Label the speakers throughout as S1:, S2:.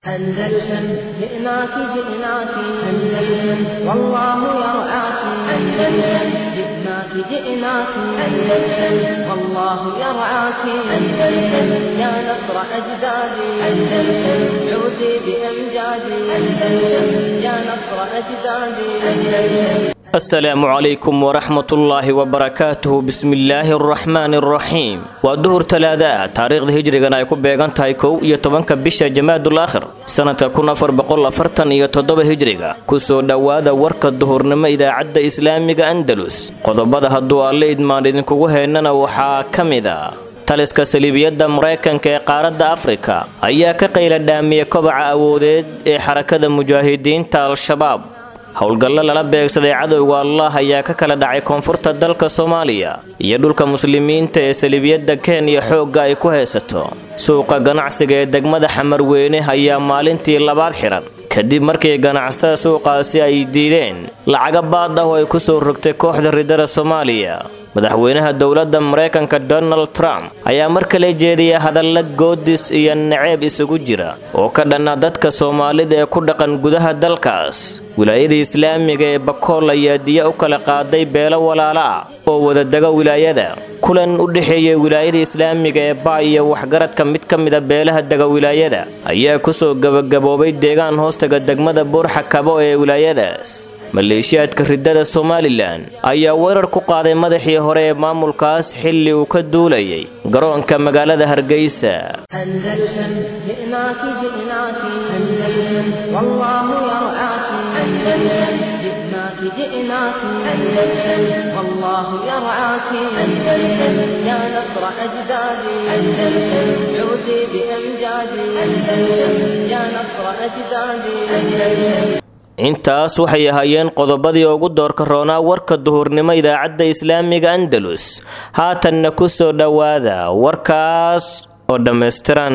S1: أندلسن جئناك جئناك أندلسن والله يرعاك أندلسن جئناك جئناك أندلسن والله يرعاك أندلسن يا نصر أجدادي أندلسن عودي بأمجادي أندلسن يا نصر أجدادي أندلسن
S2: asalaamu calaykum waraxmatullaahi wabarakaatuhu bismillaahi araxmaani araxiim waa duhur talaada taariikhda hijrigan ay ku beegan tahay kow iyo tobanka bisha jamaadul aakhir sanadka kun afar boqol afartan iyo toddoba hijriga kusoo dhowaada warka duhurnimo idaacadda islaamiga andalus qodobada hadduu alle idmaan idinkugu heynana waxaa ka mid a taliska saliibiyadda maraykanka ee qaaradda afrika ayaa ka qayla dhaamiyey kobaca awoodeed ee xarakada mujaahidiinta al-shabaab howlgallo lala beegsaday cadowga allah ayaa ka kala dhacay koonfurta dalka soomaaliya iyo dhulka muslimiinta ee saliibiyadda kenya xoogga ay ku haysato suuqa ganacsiga ee degmada xamarweyne ayaa maalintii labaad xiran kadib markii ganacsatada suuqaasi ay diideen lacaga baad ah oo ay ku soo rogtay kooxda ridada soomaaliya madaxweynaha dowladda maraykanka donald trump ayaa mar kale jeediyay hadalla goodis iyo naceeb isugu jira oo ka dhanna dadka soomaalida ee ku dhaqan gudaha dalkaas wilaayada islaamiga ee bakool ayaa diya u kala qaaday beelo walaala ah oo wadadega wilaayada kulan u dhexeeyay wilaayada islaamiga ee baa iyo waxgaradka mid ka mida beelaha dega wilaayada ayaa kusoo gabagaboobay deegaan hoostaga degmada buurxa kabo ee wilaayadaas maleeshiyaadka ridada somalilan ayaa weerar ku qaaday madaxii hore ee maamulkaas xilli uu ka duulayay garoonka magaalada hargeysa
S1: أندلسن جئناك جئناك أندلسن والله يرعاك أندلسن جئناك جئناك أندلسن والله يرعاك أندلسن يا نصر أجدادي أندلسن عودي بأمجادي أندلسن يا نصر أجدادي أندلسن
S2: intaas waxay ahaayeen qodobadii ugu doorka roonaa warka duhurnimo idaacadda islaamiga andalus haatanna ku soo dhowaada warkaas oo dhammaystiran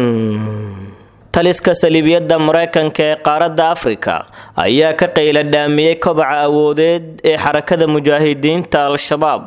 S2: taliska saliibiyadda maraykanka ee qaaradda afrika ayaa ka qayla dhaamiyey kobaca awoodeed ee xarakada mujaahidiinta al-shabaab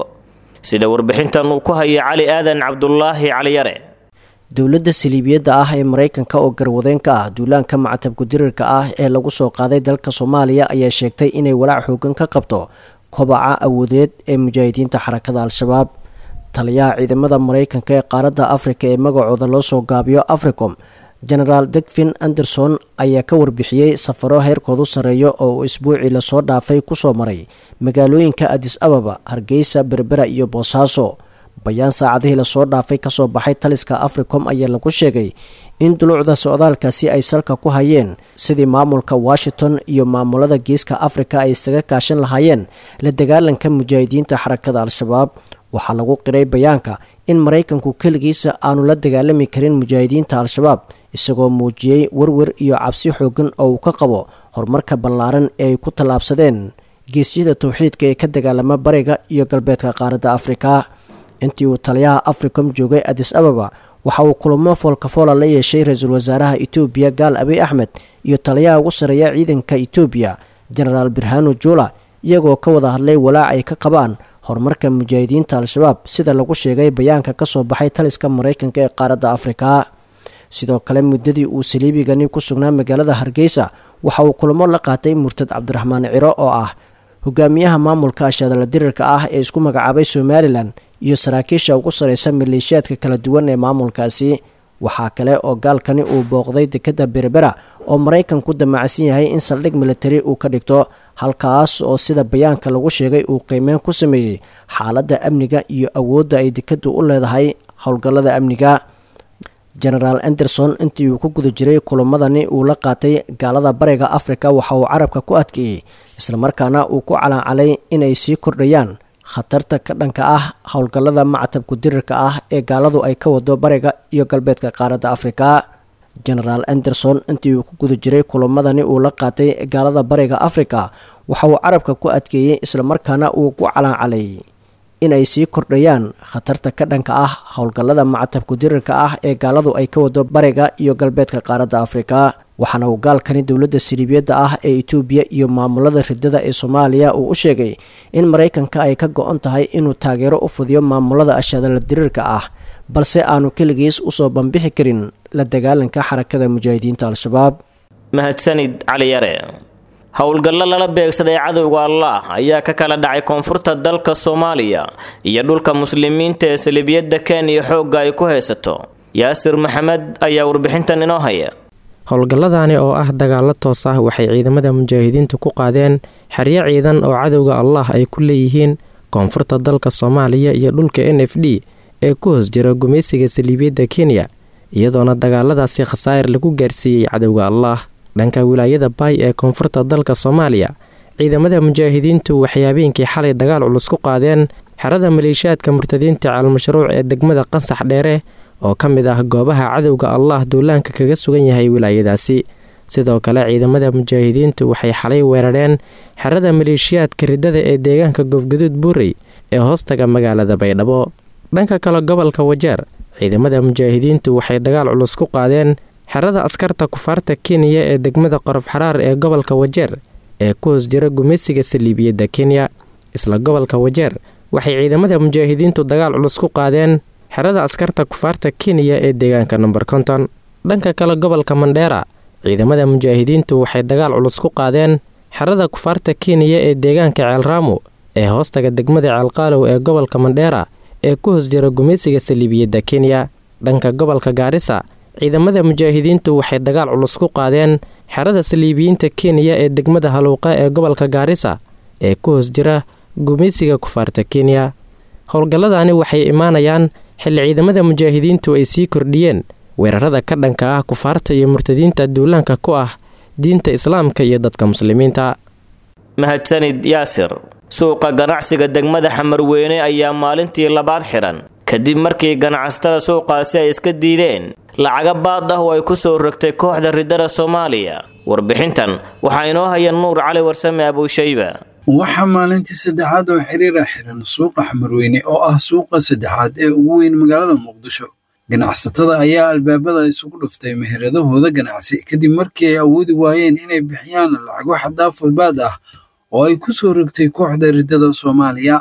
S2: sida warbixintan uu ku haya cali aadan cabdulaahi caliyare
S3: dowladda saliibiyadda ah ee maraykanka oo garwadeen ka ah duulaanka macatabku dirirka ah ee lagu soo qaaday dalka soomaaliya ayaa sheegtay inay walaac xoogan ka qabto kobaca awoodeed ee mujaahidiinta xarakada al-shabaab taliyaha ciidamada maraykanka ee qaaradda afrika ee magacooda loo soo gaabiyo africom genaraal degfin anderson ayaa ka warbixiyey safaro heerkoodu sarreeyo oo uu isbuucii lasoo dhaafay kusoo maray magaalooyinka adis ababa hargeysa berbera iyo boosaaso bayaan saacadihii lasoo dhaafay kasoo baxay taliska africom ayaa lagu sheegay in duluucda socdaalkaasi ay salka ku hayeen sidii maamulka washington iyo maamulada geeska afrika ay isaga kaashan lahaayeen la dagaalanka mujaahidiinta xarakada al-shabaab waxaa lagu qiray bayaanka in maraykanku keligiisa aanu la dagaalami karin mujaahidiinta al-shabaab isagoo muujiyey werwer iyo cabsi xoogan oo uu ka qabo horumarka ballaaran ee ay ku tallaabsadeen geesyada towxiidka ee ka dagaalama bariga iyo galbeedka qaaradda afrika intii uu taliyaha africom joogay adis ababa waxa uu kulamo foolkafoola la yeeshay ra-iisul wasaaraha etoobiya gaal abiy axmed iyo taliyaha ugu sarreeya ciidanka etoobiya genaraal birhano jula iyagoo ka wada hadlay walaac ay ka qabaan horumarka mujaahidiinta al-shabaab sida lagu sheegay bayaanka kasoo baxay taliska maraykanka ee qaaradda afrika sidoo kale muddadii uu saliibigani ku sugnaa magaalada hargeysa waxa uu kulamo la qaatay murtad cabdiraxmaan ciro oo ah hogaamiyaha maamulka ashadala dirirka ah ee isku magacaabay somalilan iyo saraakiisha ugu sareysa maleeshiyaadka kala duwan ee maamulkaasi waxaa kale oo gaalkani uu booqday dekadda berbera oo maraykanku damacsan yahay in saldhig militari uu ka dhigto halkaas oo sida bayaanka lagu sheegay uu qiimeyn ku sameeyey xaaladda amniga iyo awoodda ay dekaddu u leedahay howlgallada amniga genaraal anderson intii uu ku guda jiray kulamadani uu la qaatay gaalada bariga afrika waxa uu carabka ku adkeeyey islamarkaana uu ku calancalay inay sii kordhayaan khatarta ka dhanka ah howlgallada macatabku dirirka ah ee gaaladu ay ka wado bariga iyo galbeedka qaaradda afrika genaraal anderson intii uu ku guda jiray kulamadani uu la qaatay gaalada bariga afrika waxa uu carabka ku adkeeyey islamarkaana uu ku calancalay inay sii kordhayaan khatarta ka dhanka ah howlgallada macatabku dirirka ah ee gaaladu ay ka wado bariga iyo galbeedka qaaradda afrika waxaana uu gaalkani dowladda saliibiyadda ah ee etoobiya iyo maamulada ridada ee soomaaliya uu u sheegay in maraykanka ay ka go-on tahay inuu taageero u fudiyo maamulada ashadala diriirka ah balse aanu keligiis usoo bambixi karin la dagaalanka xarakada mujaahidiinta al-shabaab
S2: mahadsanid cali yare howlgallo lala beegsaday cadowga allah ayaa ka kala dhacay koonfurta dalka soomaaliya iyo dhulka muslimiinta ee salibiyadda kenya xoogga ay ku haysato yaasir maxamed ayaa warbixintan inoo haya
S4: howlgalladani oo ah dagaalo toos ah waxay ciidamada mujaahidiintu ku qaadeen xeryo ciidan oo cadowga allah ay ku leeyihiin koonfurta dalka soomaaliya iyo dhulka n f d ee ku hoos jira gumaysiga saliibiyadda kenya iyadoona dagaaladaasi khasaa'ir lagu gaarsiiyey cadowga allah dhanka wilaayada baay ee koonfurta dalka soomaaliya ciidamada mujaahidiintu waxay habeenkii xalay dagaal culus ku qaadeen xerada maleeshiyaadka murtadiinta caalmashruuc ee degmada qansax dheere oo ka mid ah goobaha cadowga allah duulaanka kaga sugan yahay wilaayadaasi sidoo kale ciidamada mujaahidiintu waxay xalay weerareen xerada maleeshiyaadka riddada ee deegaanka goofgaduud buurey ee hoostaga magaalada baydhabo dhanka kale gobolka wajeer ciidamada mujaahidiintu waxay dagaal culus ku qaadeen xerada askarta kufaarta kenya ee degmada qorof xaraar ee gobolka wajeer ee ku hoos jira gumaysiga saliibiyadda kenya isla gobolka wajeer waxay ciidamada mujaahidiintu dagaal culus ku qaadeen xerada askarta kufaarta kenya ee deegaanka nomber konton dhanka kale gobolka mandheera ciidamada mujaahidiintu waxay dagaal culus ku qaadeen xerada kufaarta kenya ee deegaanka ceelraamo ee hoostaga degmada ceelqaalow ee gobolka mandheera ee ku hoos jira gumaysiga saliibiyadda kenya dhanka gobolka gaarisa ciidamada mujaahidiintu waxay dagaal culus ku qaadeen xerada saliibiyiinta kenya ee degmada haluuqa ee gobolka gaarisa ee ku hoos jira gumaysiga kufaarta kenya howlgalladani waxay imaanayaan xilli ciidamada mujaahidiintu ay sii kordhiyeen weerarada ka dhanka ah kufaarta iyo murtadiinta duulaanka ku ah diinta islaamka iyo dadka muslimiinta
S2: mahadsanid yaasir suuqa ganacsiga degmada xamarweyne ayaa maalintii labaad xiran kadib markii ganacsatada suuqaasi ay iska diideen lacaga baad ah oo ay ku soo rogtay kooxda riddada soomaaliya warbixintan waxaa inoo haya nuur cali warsame abuushayba
S5: waxaa maalintii saddexaad oo xiriira xiran suuqa xamarweyne oo ah suuqa saddexaad ee ugu weyn magaalada muqdisho ganacsatada ayaa albaabada isugu dhuftay meheradahooda ganacsi kadib markii ay awoodi waayeen inay bixiyaan lacago xadaafulbaad ah oo ay ku soo rogtay kooxda riddada soomaaliya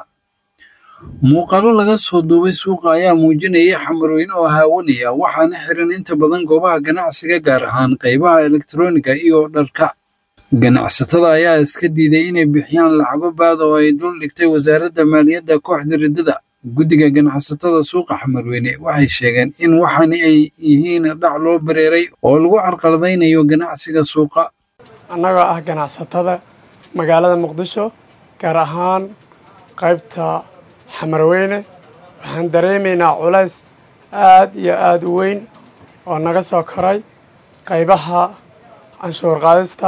S5: muuqaalo laga soo duubay suuqa ayaa muujinayay xamarweyne oo haawanaya waxaana xiran inta badan goobaha ganacsiga gaar ahaan qaybaha elektroniga iyo dharka ganacsatada ayaa iska diiday inay bixiyaan lacago baad oo ay dul dhigtay wasaaradda maaliyadda kooxda riddada guddiga ganacsatada suuqa xamarweyne waxay sheegeen in waxani ay yihiin dhac loo bareeray oo lagu carqaladaynayo ganacsiga suuqa
S6: annagoo ah ganacsatada magaalada muqdisho gaar ahaan qaybta xamarweyne waxaan dareemaynaa culays aad iyo aada u weyn oo naga soo koray qaybaha canshuur qaadista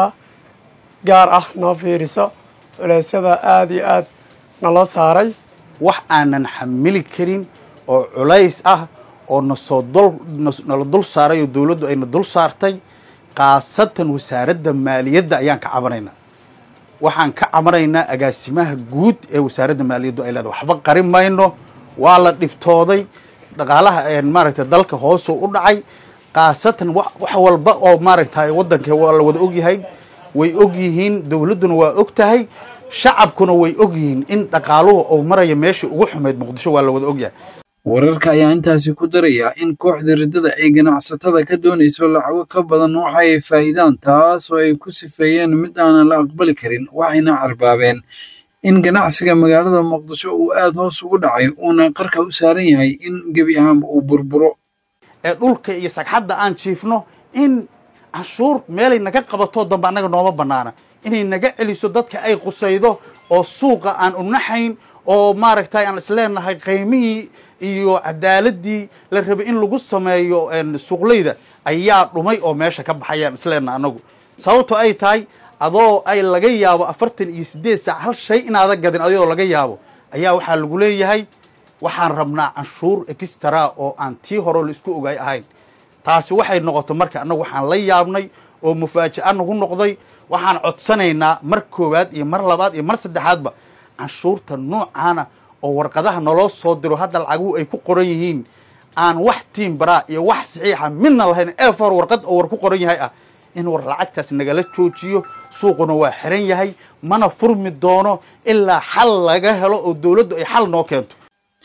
S6: gaar ah noo fiiriso culeysyada aada iyo aad naloo saaray
S7: wax aanan xamili karin oo culays ah oo nasoo dul nala dul saaray oo dawladdu ayna dul saartay khaasatan wasaaradda maaliyadda ayaan ka cabanaynaa waxaan ka cabanaynaa agaasimaha guud ee wasaaradda maaliyaddu ay leedahay waxba qarin mayno waa la dhibtooday dhaqaalaha maaragtay dalka hoosuu u dhacay khaasatan wax walba oo maaragtay waddanka waa la wada ogyahay way og yihiin dawladduna waa og tahay shacabkuna way og yihiin in dhaqaaluhu uu maraya meeshii ugu xumayd muqdisho waa la wada ogyahay
S5: wararka ayaa intaasi ku daraya in kooxda riddada ay ganacsatada ka doonayso lacago ka badan waxa ay faa'iidaan taas oo ay ku sifeeyeen mid aanan la aqbali karin waxayna carbaabeen in ganacsiga magaalada muqdisho uu aad hoos ugu dhacay uuna qarka u saaran yahay in gebi ahaanba uu burburo
S7: ee dhulka iyo sagxadda aan jiifno in canshuur meelay naga qabatoo dambe annaga nooma bannaana inay naga celiso dadka ay qusaydo oo suuqa aan unaxayn oo maaragtay aan isleenahay qiymihii iyo cadaaladii la rabay in lagu sameeyo suuqleyda ayaa dhumay oo meesha ka baxayaan isleenaha annagu sababto ay tahay adoo ay laga yaabo afartan iyo siddeed saac hal shay inaada gadin adoo laga yaabo ayaa waxaa lagu leeyahay waxaan rabnaa canshuur extra oo aan tii hore laisku ogaay ahayn taasi waxay noqotay marka annagu waxaan la yaabnay oo mufaaja'a nagu noqday waxaan codsanaynaa mar koowaad iyo mar labaad iyo mar saddexaadba canshuurta noocaana oo warqadaha naloo soo diro hadda lacaguhu ay ku qoran yihiin aan wax tiim baraa iyo wax saxiixa midna lahayn eefar warqad oo war ku qoran yahay ah in war lacagtaas nagala joojiyo suuquna waa xiran yahay mana furmi doono ilaa xal laga helo oo dawladdu ay xal noo keento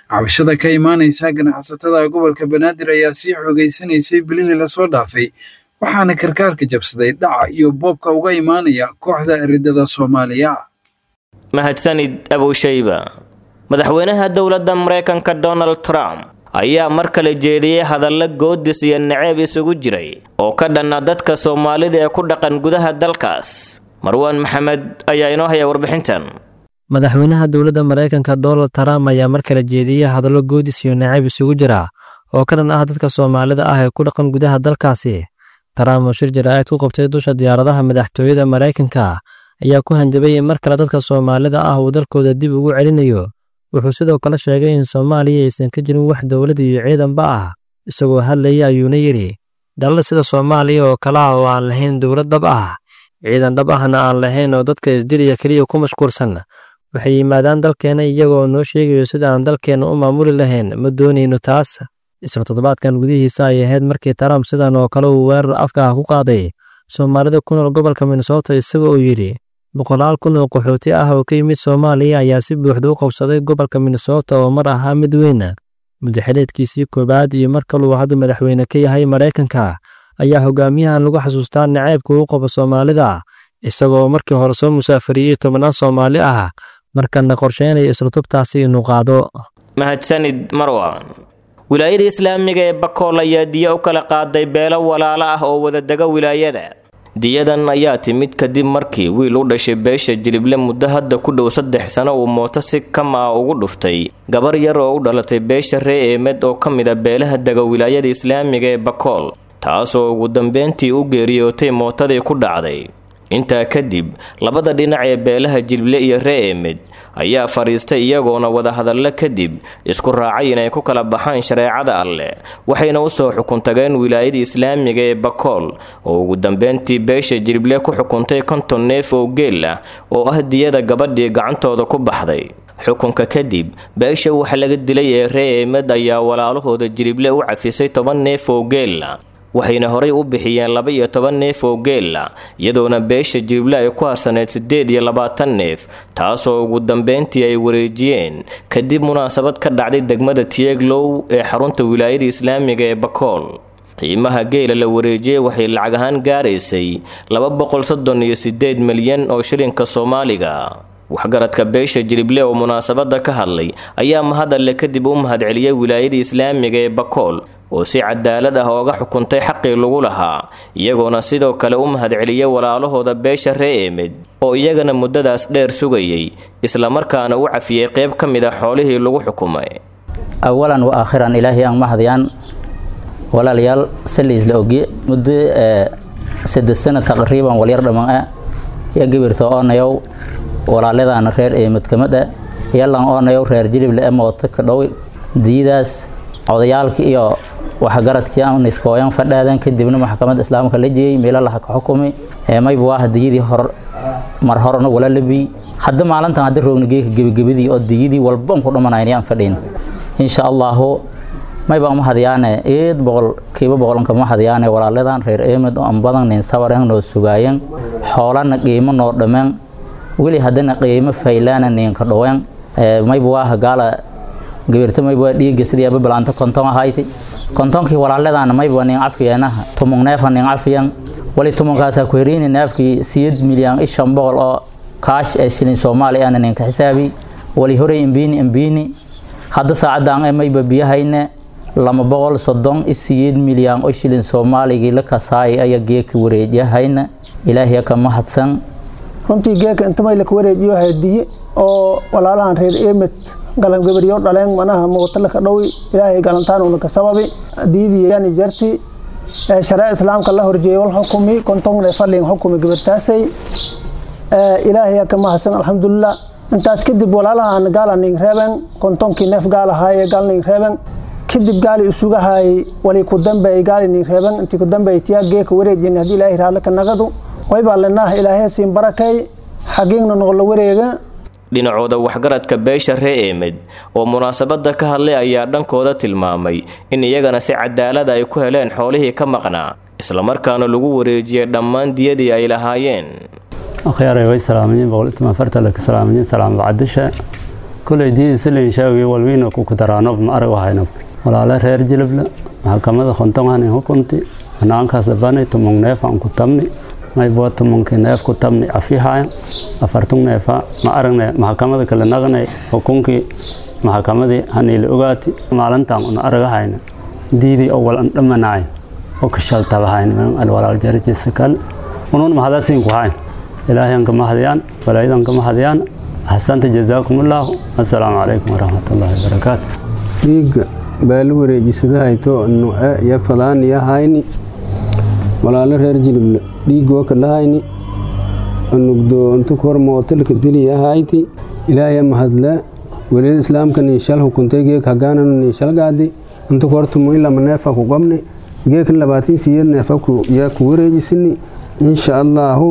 S5: cabashada ka imaanaysa ganacsatada gobolka banaadir ayaa sii xoogaysanaysay bilihii lasoo dhaafay waxaana karkaarka jabsaday dhaca iyo boobka uga imaanaya kooxda riddada soomaaliya
S2: mahadsanid abushayba madaxweynaha dowladda maraykanka donald trump ayaa mar kale jeediyey hadallo goodis iyo naceeb isugu jiray oo ka dhanna dadka soomaalida ee ku dhaqan gudaha dalkaas marwaan maxamed ayaa inoo haya warbixintan
S8: madaxweynaha dowladda maraykanka donald trump ayaa mar kale jeediyey hadallo goodis iyo naceeb isugu jira oo ka dhan ah dadka soomaalida ah ee ku dhaqan gudaha dalkaasi trump oo shir jaraa'id ku qabtay dusha diyaaradaha madaxtooyada maraykanka ayaa ku hanjabay in mar kale dadka soomaalida ah uu dalkooda dib ugu celinayo wuxuu sidoo kale sheegay in soomaaliya aysan ka jirin wax dowlad iyo ciidanba ah isagoo hadlaya ayuuna yidhi dalal sida soomaaliya oo kale ah oo aan lahayn dowlad dhab ah ciidan dhab ahna aan lahayn oo dadka isdiliya keliya ku mashquulsan waxay yimaadaan dalkeenna iyagoo noo sheegayo sida aan dalkeenna u maamuli lahayn ma doonayno taas isla toddobaadkan gudihiisa ay ahayd markii trump sidan oo kale uu weerar afka ah ku qaaday soomaalida ku nool gobolka minnesota isaga oo yidhi boqolaal kun oo qaxooti ah oo ka yimid soomaaliya ayaa si buuxda u qabsaday gobolka minnesota oo mar ahaa mid weyn mudaxileedkiisii koowaad iyo mar kaluu hadda madaxweyne ka yahay maraykanka ayaa hogaamiyahan lagu xasuustaa naceybka uu qabo soomaalida isagoo markii hore soo musaafariyey tobannaan soomaali ah markana qorsheynaya islutubtaasi inuu qaado
S2: mahadsanid marwan wilaayada islaamiga ee bakool ayaa diya u kala qaaday beelo walaalo ah oo wadadega wilaayada diyadan ayaa timid kadib markii wiil u dhashay beesha jilible muddo hadda ku dhow saddex sano uu mooto si kama ah ugu dhuftay gabar yar oo u dhalatay beesha ree eemed oo ka mid a beelaha dega wilaayada islaamiga ee bakool taasoo ugu dambeyntii u geeriyootay mootadii ku dhacday intaa kadib labada dhinac ee beelaha jilible iyo ree eemed ayaa fadhiistay iyagoona wadahadallo kadib isku raacay inay ku kala baxaan shareecada alleh waxayna usoo xukuntageen wilaayada islaamiga ee bakool oo ugu dambeyntii beesha jilible ku xukuntay konton neef oo geel ah oo ah diyada gabadhii gacantooda ku baxday xukunka kadib beesha waxa laga dilay ee ree eemed ayaa walaalahooda jilible u cafisay toban neef oo geela waxayna horay u bixiyeen laba iyo toban neef oo geela iyadoona beesha jilible ay ku harsaneyd siddeed iyo labaatan neef taasoo ugu dambeyntii ay wareejiyeen kadib munaasabad ka dhacday degmada tieglow ee xarunta wilaayada islaamiga ee bakool qiimaha geela la wareejiyey waxay lacag ahaan gaaraysay laba boqol soddon iyo siddeed milyan oo shilinka soomaaliga waxgaradka beesha jilible oo munaasabada ka hadlay ayaa mahadalle kadib u mahadceliyey wilaayada islaamiga ee bakool oo si cadaalad ah ooga xukuntay xaqii lagu lahaa iyagoona sidoo kale u mahadceliyey walaalahooda beesha ree eemed oo iyagana muddadaas dheer sugayay islamarkaana u cafiyey qayb ka mid a xoolihii lagu xukumay
S9: awalan wa aakhiran ilaahay aan mahadiyaan walaalayaal saliisla ogye muddo saddex sano taqriiban walyar dhammaan ah iyo gibirta oonayow walaaladaana reer eemid kamid ah yalan oonayow reer jilible ee mooto ka dhow diyadaas odayaalkii iyo waxgaradkii aan iskooyan fadhaadan kadibna maxkamadda islaamka la jeeyey meelo laha ka xukumay mayba waa diyadii hor mar horena wala labiy hadda maalintan hadda roogna geeka gebagabadii oo diyadii walban ku dhamanayn aan fadhiin insha allahu mayba ma hadiyaane eed boqol kiiba boqolanka ma hadiyaane walaaladan reer eemid oo an badan nin sabaran noo sugaayeen xoolana qiimo noo dhameen weli haddana qiimo faylaana ninka dhoween mayba waa gaala gabirta mayba waa dhiiga sidii aba balaanta konton ahayti kontonkii walaaladana mayba nin cafiyeenaha tumung neefa nin cafiyan wali tumunkaasa ku heriini neefkii siyad milyan ishan boqol oo kaash ee shilin soomaali ana ninka xisaabi wali horey imbiini imbiini hadda saacadan ee mayba biyahayne lama boqol soddon isiyeed milyan oo shilin soomaaligii la kasaay ayaa geeka wareejiyahayna ilaahiya ka mahadsan
S10: runtii geeka intamay laka wareejiyo hadiye oo walaalahan reer eemid galan gabaryo dhaleen manaha muuqatalaka dhowi ilaahay galantaanuna ka sababi diidii yani jarti shareec islaamka la horjeeyay wal xukumi kontongne fadlin xukumi gabartaasay ilaahay ka mahadsan alxamdulilah intaas kadib walaalahan gaala ning reeben kontonkii neef gaal ahaaye gaal ning reeben kadib gaali isugahay wali ku dambeey gaali ning reeben intii ku dambeey tiyaa geeka wareejin haddii ilaahay raale ka nagadu waybaa lenah ilaahay siin barakay xagiigna noqola wareega
S2: dhinacooda waxgaradka beesha ree eemed oo munaasabada ka hadlay ayaa dhankooda tilmaamay in iyagana si cadaalada ay ku heleen xoolihii ka maqnaa islamarkaana lagu wareejiyey dhammaan diyadii ay lahaayeen
S11: akhyaarey way salaamayiin boqol iyo toban farta laka salaamayiin salaam bacdisha kuley diidisaliin shaawgi walwiina ku kudaraanob ma arag wahayna walaale reer jilibla maxkamada khontonganin hukunti anaankaas bani tumung neef aan ku tabni maybo tumunkii neef ku tabni afihaya afartung neefa ma aragne maxkamada kale naqnay xukunkii maxkamadii haniila ogaati maalintan una aragahayna diidii oo wal an dhamanaay oo kashaltabahayn alwalaal jarajisa kale unun mahadasin ku hayn ilaahay an kama hadiyaan walaayadan kama hadiyaan axsanta jazaakum allaahu assalaamu calaykum waraxmatullaahi wabarakaatu
S12: dhiigga baali wareejisadahayto nuce iyo fadaan iyo hayni walaalo reer jilible dhiigoo kalahayni nugdo intu kor mootilka diliya hayti ilaahay mahadle weliyada islaamka niishal hukuntay geek hagaananu niishal gaadi intu kortumu ilama neefa ku qabni geekan labaatin siyad neefa yaa ku wareejisini insha allaahu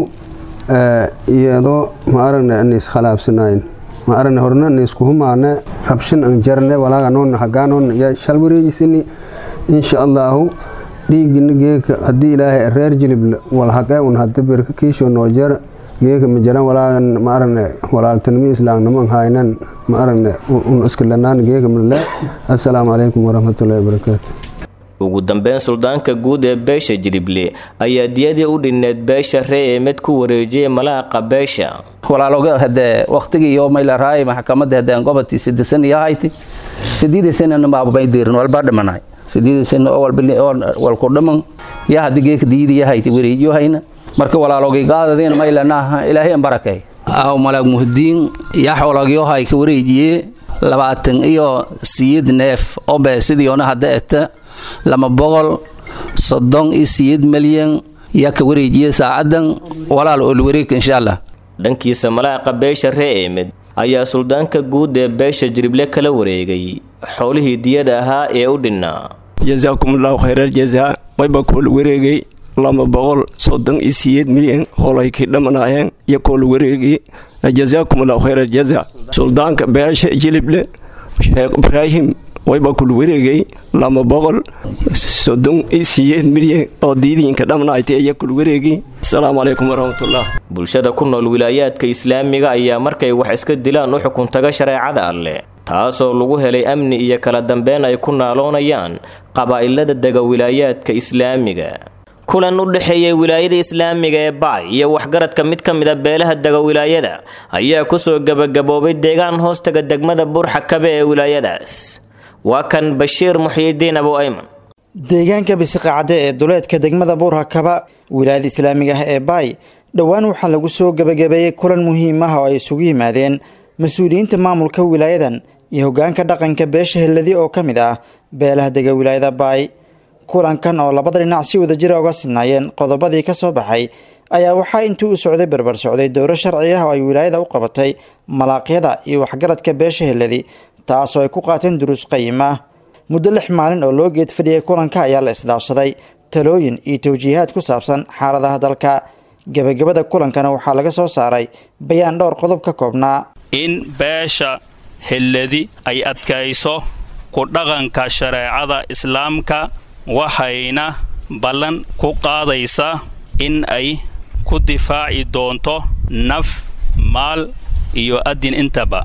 S12: iyadoo ma aragne aniis khalaafsanayn ma aragne horna aniisku humaane rabshan an jarne walaaganoon hagaanoon yaa shal wareejisini insha allaahu dhiigina geeka haddii ilaahay reer jilible walhaqee un hada birka kiisho noo jara geeka ma jaran walaagan ma aragne walaaltanimo islaamnimo an haynan ma aragne un iskalanaan geeka male assalaamu calaykum waraxmatullaahi wabarakaatu
S2: ugu dambeyn suldaanka guud ee beesha jilible ayaa diyadii u dhinneed beesha ree eemed ku wareejiyay malaaqa beesha
S9: walaaloga hadee waqtigii iyo maylaraay maxkamadda hadeen gobolkii sideesan iyo hayti sideedii sanana maabamay diirin walbaa dhimanay sideedii sana oo walku dhiman yaa hadii geeka diyadii hayti wareejiyo hayna marka walaalogay qaadadeen maylanaha ilaahay an barakay aw malaag muhdiin yaa xoolagyo hay ka wareejiyee labaatan iyo siyid neef oo beesidii ona hadda eta lama boqol soddon iyo siyeed milyan yaa ka wareejiyey saacadan walaal oo la wareegka insha allah
S2: dhankiisa malaaqa beesha ree eemed ayaa suldaanka guud ee beesha jirible kala wareegay xoolihii diyada ahaa ee u dhinnaa
S13: jasaakumullahu khayraal jazaa wayba koola wareegay lama boqol soddon iyo siyeed milyan holaykii dhamanaayeen iyo koola wareegay jasaakumullahu khayraal jazaa suldaanka beesha jilible sheekh ibraahim wayba kula wareegay lama boqol soddon iyo siyeed milyan oo diidiinka dhamnaaytay ayaa kula wareegay asalaamu calaykum waraxmatullah
S2: bulshada ku nool wilaayaadka islaamiga ayaa markay wax iska dilaan u xukuntaga shareecada alleh taasoo lagu helay amni iyo kala dambeyn ay ku naaloonayaan qabaa'ilada dega wilaayaadka islaamiga kulan u dhexeeyay wilaayada islaamiga ee bacay iyo waxgaradka mid ka mid a beelaha dega wilaayada ayaa kusoo gebagaboobay deegaan hoostaga degmada burxakabe ee wilaayadaas waa kan bashiir muxyidiin abu ayman
S14: deegaanka bisiqacade ee duleedka degmada buurhakaba wilaayada islaamiga ah ee baay dhowaan waxaa lagu soo gebagabeeyey kulan muhiim ah oo ay isugu yimaadeen mas-uuliyiinta maamulka wilaayadan iyo hogaanka dhaqanka beesha helladi oo ka mid ah beelaha dega wilaayada baay kulankan oo labada dhinac si wadajira uga sinaayeen qodobadii ka soo baxay ayaa waxaa intii u socday berber socday dowro sharci ah oo ay wilaayada u qabatay malaaqyada iyo waxgaradka beesha helladi taasoo ay ku qaateen duruus qayim ah muddo lix maalin oo loo geed fadhiyay kulanka ayaa la isdhaafsaday talooyin iyo tawjiihaad ku saabsan xaaladaha dalka gebagabada kulankana waxaa laga soo saaray bayaan dhowr qodob ka koobnaa
S15: in beesha helladi ay adkayso ku dhaqanka shareecada islaamka waxayna ballan ku qaadaysaa in ay ku difaaci doonto naf maal iyo adin intaba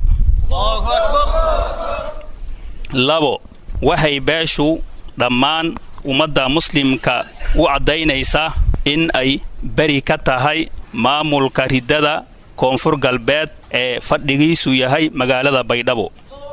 S15: labo waxay beeshu dhammaan ummadda muslimka u caddaynaysaa in ay beri ka tahay maamulka riddada koonfur galbeed ee fadhigiisu yahay magaalada baydhabo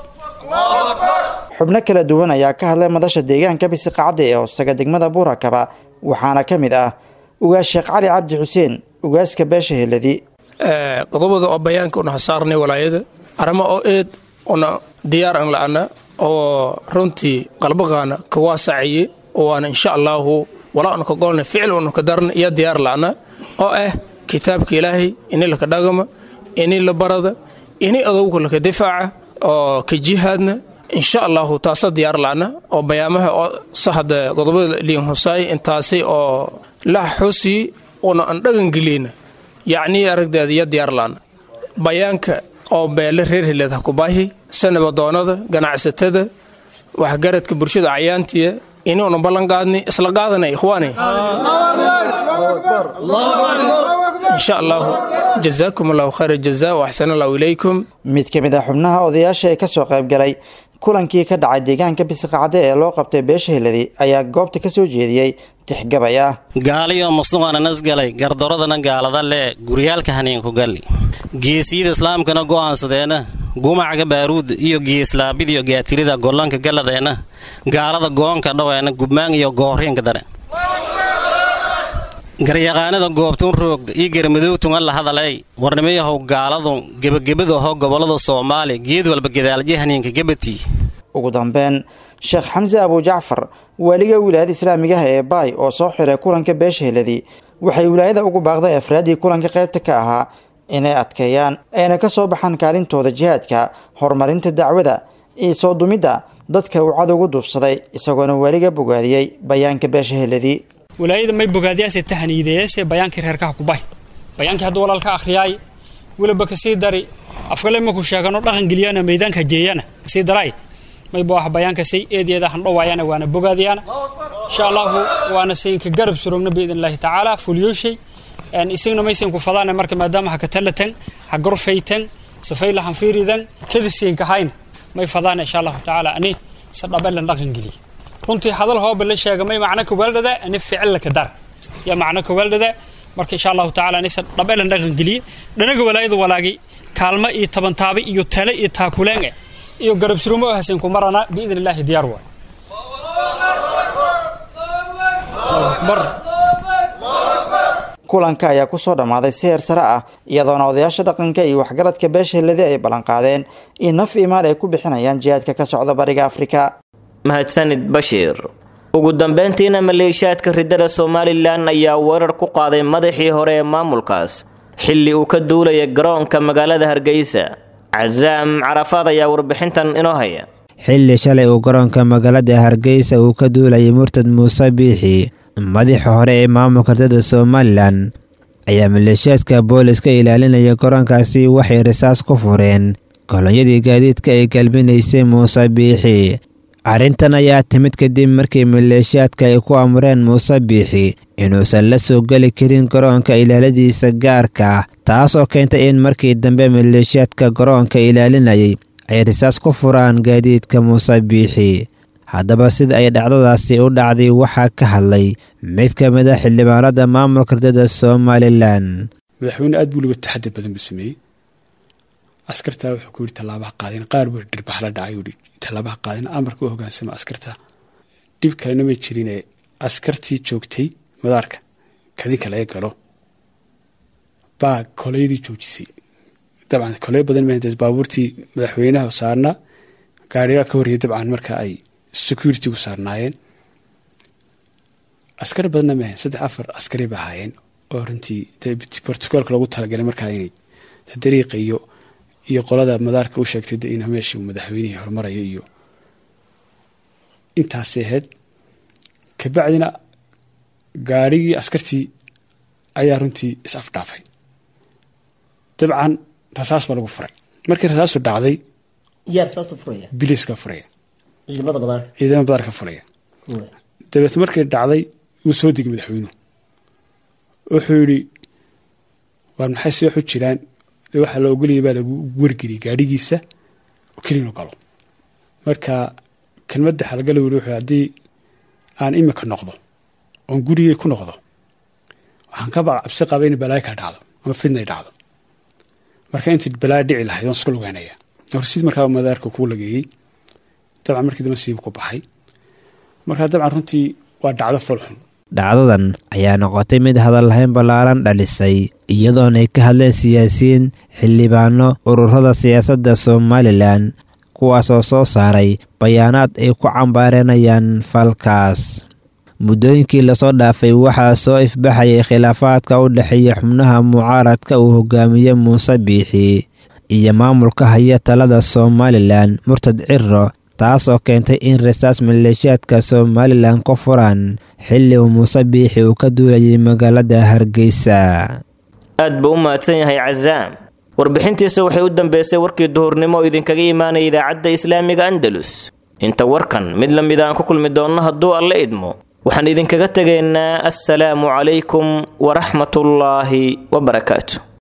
S14: xubno kala duwan ayaa ka hadlay madasha deegaanka bisiqacadda ee hoostaga degmada buurakaba waxaana ka mid ah ugaas sheekh cali cabdi xuseen ugaaska beesha heladi
S16: qodobada oo bayaanka una hasaarnay walaayada arrimo oo eed una diyaar an la'ana oo runtii qalbaqaana ka waasacaye oo waana insha allaahu walaa una ka golna ficil una ka darna iyo diyaar la'ana oo ah kitaabka ilaahay ini laka dhagama ini la barada ini adowga laka difaaca oo ka jihaadna insha allahu taasa diyaar la'ana oo bayaamaha oo sahada qodobada liin hosaay intaasi oo la xusi una an dhagangeliyna yacnii aragdeeda iyo diyaar la'ana bayaanka oo beele reer heleed ha ku baahi sanabadoonada ganacsatada waxgaradka bulshada cayaantiya inuuna ballan qaadni isla qaadana ikhwaani insha allahu jazaakum allahu khayra jazaa wa axsan allahu ilaykum
S14: mid ka mid ah xubnaha odayaasha ee kasoo qaybgalay kulankii ka dhacay deegaanka bisiqacde ee loo qabtay beesha heladi ayaa goobta ka soo jeediyey tixgabay ah
S17: gaaliyo musluqana nasgalay gardaradana gaalada lee guryaalka haniinku galli geesiyada islaamkana go'aansadeena gumacaga baaruud iyo geeslaabidiyo gaatirida gollanka galladeena gaalada goonka dhaweena gubmaan iyo gooriinka dare garyaqaanada goobtun roogda iyo garmadowtunga la hadalay warnimayahow gaaladu gebagabadaho gobolada soomaaliya geed walba gadaalje haniinka gabatii
S14: ugu dambeyn sheekh xamse abujacfar waaliga wilaayada islaamigaha ee baay oo soo xiray kulanka beesha heladi waxay wilaayada ugu baaqday afraaddii kulanka qaybta ka ahaa inay adkeeyaan ayna ka soo baxaan kaalintooda jihaadka horumarinta dacwada iyo soo dumidda dadka uu cadowgu duufsaday isagoona waaliga bogaadiyey bayaanka beesha heladi
S18: walaayada may bogaadiyaase tahaniideyeese bayaankii reerkaha kubay bayaankii hadduu walaalka akhriyaay weliba kasii dari afkale maku sheegano dhaqangeliyana maydaanka jeeyana kasii daray may boox bayaanka say eedeeda handhowaayana waana bogaadiyana insha allahu waana sayinka garab surogna biidn illaahi tacaala fulyooshay isagna maysan ku fadaana marka maadaama ha katalatan ha gorfaytan safayla hanfiiridan kada siinka hayn may fadaana insha allahu tacaala ani sadhabelan dhaqangeliya runtii hadal hooba la sheega may macno kawaldhada ani ficil ka dar ya macno kawaldhada marka insha allahu tacaala anisa dhabelan dhaqan geliye dhanaga walaayada walaagi kaalmo iyo tabantaaba iyo tale iyo taakuleenge iyo garab surumo oo hasin ku marana biidn illaahi diyaar waay
S14: kulanka ayaa kusoo dhammaaday si heer sare ah iyadoona odayaasha dhaqanka iyo waxgaradka beesha heladi ay ballanqaadeen in naf imaal ay ku bixinayaan jihaadka ka socda bariga afrika
S2: mahadsanid bashiir ugu dambeyntiina maleeshiyaadka riddada somalilan ayaa weerar ku qaaday madaxii hore ee maamulkaas xilli uu ka duulaya garoonka magaalada hargeysa casaam carafaad ayaa warbixintan inoo haya
S19: xilli shalay uu garoonka magaalada hargeysa uu ka duulayay murtad muuse biixi madaxa hore ee maamulka riddada somalilan ayaa maleeshiyaadka booliska ilaalinaya garoonkaasi waxay risaas ku fureen kolonyadii gaadiidka ay galbinaysay muuse biixi arrintan ayaa timid kadib markii maleeshiyaadka ay ku amreen muuse biixi inuusan la soo geli karin garoonka ilaaladiisa gaarka ah taas oo keentay in markii dambe maleeshiyaadka garoonka ilaalinayay ay risaas ku furaan gaadiidka muuse biixi haddaba sida ay dhacdadaasi u dhacday waxaa ka hadlay mid ka mid a xildhibaanada maamulka riddada somalilan
S20: madaxweyne aad buu liba taxadar badan buu sameeyey askartaa wuxuu ku yidhi tallaabaha qaadeen qaar buu dhirbax la dhacay yidhi tallaabaha qaadeen amarka u hogaansama askarta dhib kalena ma jirinee askartii joogtay madaarka kadinka laga galo baa koleyadii joojisay dabcan koley badan ma baabuurtii madaxweynaha saarna gaarigaa ka horreeyay dabcan marka ay security-gu saarnaayeen askar badanna maahan saddex afar askari ba ahaayeen oo runtii brotocoolka loogu talagalay markaa inay dariiqa iyo iyo qolada madaarka u sheegtay in meeshii uu madaxweynihii horumarayo iyo intaasay ahayd kabacdina gaarhigii askartii ayaa runtii is afdhaafay dabcan rasaas baa lagu furay markii rasaastu dhacday biliska furaya ciidamada madaarka furaya dabeet markii dhacday wuu soo digay madaxweynuhu wuxuu yidhi waar maxay si waxu jiraan waxaa la ogolaya baa lagu wargeliyay gaadhigiisa oo kelinu galo marka kelmadda xalgala weli wuxuu haddii aan imika noqdo oon gurigay ku noqdo waxaan ka baqa cabsi qaba in balaayo kala dhacdo ama fidnay dhacdo marka intii balaayo dhici lahayd oon iska lugeynaya horsid markaa madaarka kuu lageeyey dabcan markii dambe siibu ku baxay marka dabcan runtii waa dhacdo foolxun
S19: dhacdadan ayaa noqotay mid hadal lahayn ballaaran dhalisay iyadoona ay ka hadleen siyaasiyiin xildhibaano ururada siyaasadda somalilan kuwaasoo soo saaray bayaanaad ay ku cambaaranayaan falkaas muddooyinkii lasoo dhaafay waxaa soo ifbaxayay khilaafaadka u dhexeeya xubnaha mucaaradka uu hogaamiye muuse biixi iyo maamulka haya talada somalilan murtad ciro taasoo keentay in rasaas maleeshiyaadka somalilan ku furaan xilli uu muuse biixi uu ka duulayay magaalada hargeysa
S2: aad buu u mahadsan yahay casaam warbixintiisa waxay u dambeysay warkii duhurnimo oo idinkaga imaanaya idaacadda islaamiga andalus inta warkan mid la mid aan ku kulmi doonno hadduu alla idmo waxaan idinkaga tegaynaa assalaamu calaykum waraxmatullaahi wabarakaatu